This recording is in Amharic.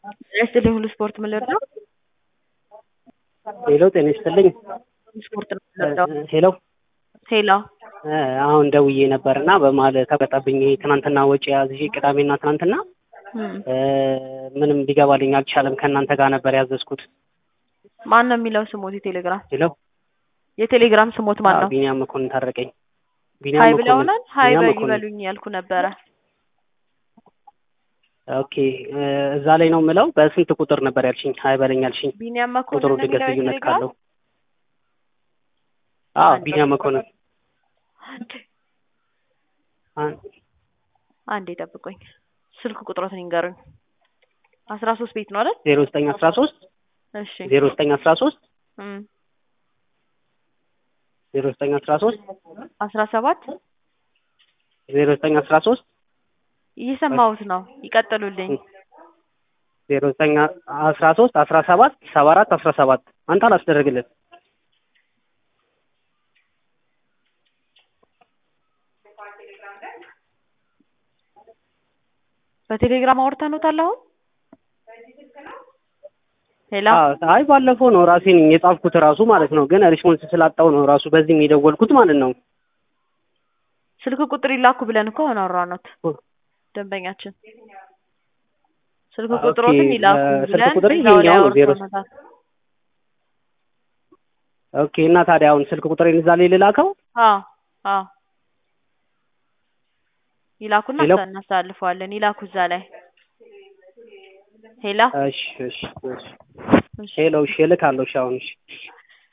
ይስጥልኝ ሁሉ ስፖርት ምን ልርዳው? ሄሎ ጤና ይስጥልኝ። ሁሉ ስፖርት ነው ልርዳው? ሄሎ ሄሎ አሁን ደውዬ ነበር እና በመሀል ተቀጣብኝ። ትናንትና ወጪ ያዝዤ ቅዳሜና ትናንትና እም፣ ምንም ሊገባልኝ አልቻለም። ከእናንተ ጋር ነበር ያዘዝኩት። ማን ነው የሚለው ስሞት? የቴሌግራም ሄሎ የቴሌግራም ስሞት ማን ነው? ቢኒያም መኮንን ታረቀኝ። ሀይ ቢኒያም መኮንን ብለውናል። ሀይ ቢኒያም በል መኮንን። ይበሉኝ ያልኩ ነበረ። ኦኬ እዛ ላይ ነው የምለው። በስንት ቁጥር ነበር ያልሽኝ? ሀይ በለኝ ያልሽኝ። ቢኒያም ቁጥሩ መኮንን ነው ድንገት የሚለው ልዩነት የቴሌግራም ካለው አዎ አንድ ቢኒያም መኮንን አን- አንዴ ጠብቆኝ ስልክ ቁጥሮትን ይንገሩኝ። አስራ ሶስት ቤት ነው አይደል? ዜሮ ዘጠኝ አስራ ሶስት እሺ ዜሮ ዘጠኝ አስራ ሶስት እም፣ ዜሮ ዘጠኝ አስራ ሶስት አስራ ሰባት ዜሮ ዘጠኝ አስራ ሶስት እየሰማሁት ነው። ይቀጥሉልኝ። ዜሮ ዘጠኝ አስራ ሶስት አስራ ሰባት ሰባ አራት አስራ ሰባት አንተ አላስደረግልን በቴሌግራም አውርተኑታል አሁን? ሄሎ አዎ፣ አይ ባለፈው ነው ራሴን የጻፍኩት ራሱ ማለት ነው። ግን ሪስፖንስ ስላጣው ነው ራሱ በዚህም የደወልኩት ማለት ነው። ስልክ ቁጥር ይላኩ ብለን እኮ ሆነ አወራኖት ደንበኛችን ስልክ ኦኬ፣ ቁጥሮትን ይላኩ ስልክ ብለን ቁጥሬ እዛው ላይ ይሄኛው ነው፣ ዜሮ አውርተኑታል። ኦኬ። እና ታዲያ አሁን ስልክ ቁጥሬን እዛ ላይ ልላከው? አዎ አዎ ይላኩና ሄሎ? እናስተላልፈዋለን። ይላኩ እዛ ላይ ሄሎ እሺ፣ እሺ፣ እሺ። ሄሎ፣ እሺ፣ እልካለሁ። እሺ፣ አሁን እሺ